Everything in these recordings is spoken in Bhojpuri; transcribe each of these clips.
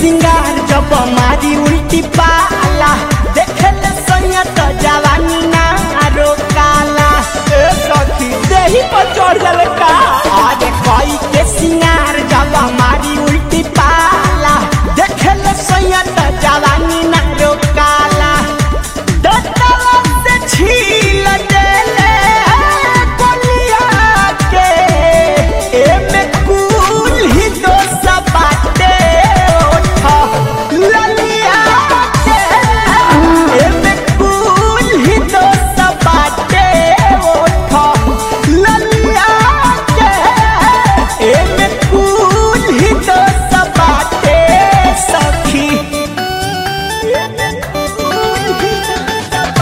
सिंगार जब मारी उल्टी पाला देखेले सैया तो जवानी ना रोकाला ए सखी देही पर चढ़ गल का अरे कोई के सिंगार जब मारी उल्टी पाला देखेले सैया तो जवानी ना रोकाला दतवा से छील देले कोलिया के एमे कुल ही दोस्त बाटे ओठा ललिया के एमे कुल ही दोस्त बाटे ओठा ललिया के एमे कुल ही दोस्त बाटे सखी एमे कुल ही दोस्त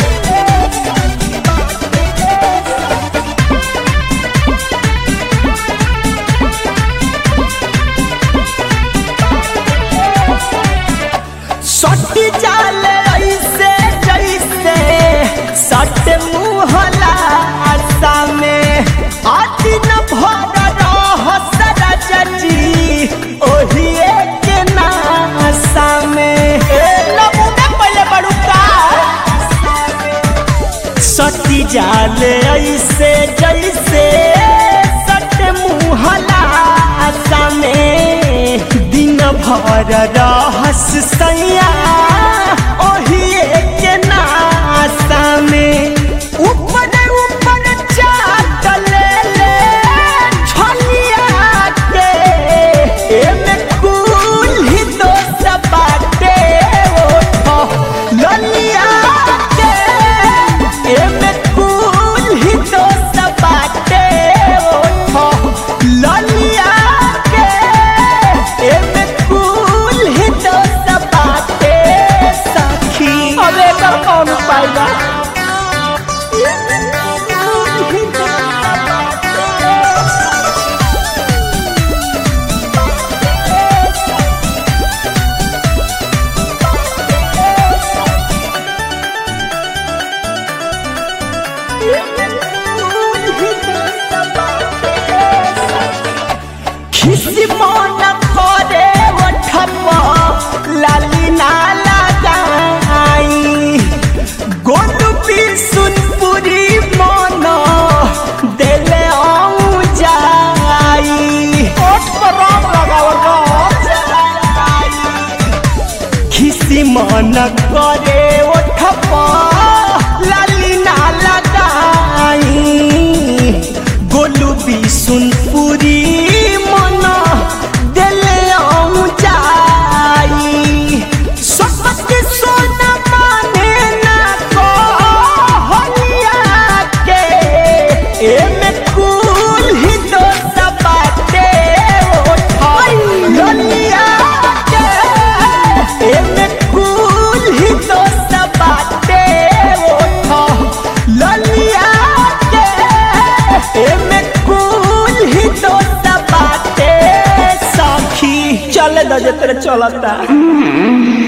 सट जाले ऐसे जैसे सट मुहला आशा में आदि न भर रहस रजजी ओही के नासा में ए नमूने पहले बड़ू का सटी जाले ऐसे जैसे सट मुहला आशा में दिन भर रहस सैया ओही के नासा में ऊपर ऊपर चाट ले ले छलिया के एमे कुल ही दोस्त बाटे ओठो ललिया के एमे कुल ही दोस्त बाटे ओठो ललिया के एमे कुल ही दोस्त बाटे सखी अब एकर कौन उपाय बा एमे कुल ही दोस्त बाटे खिसी मन करे ओठप लाली ना लगाई गोलू पी सुनपुरी मन देले आऊं जाई ओठ पर राम लगावल खिसी मन करे ओठप लाली ना लगाई गोलू बिसुनपुरी मन देले आऊं जाई सोपत सोना माने ना को होलिया के एमे कुल ही दोस्त बाटे ओठा ललिया के एमे कुल ही दोस्त बाटे ओठा ललिया के एमे कुल ही दोस्त बाटे सखी चल दजे तेरे चलता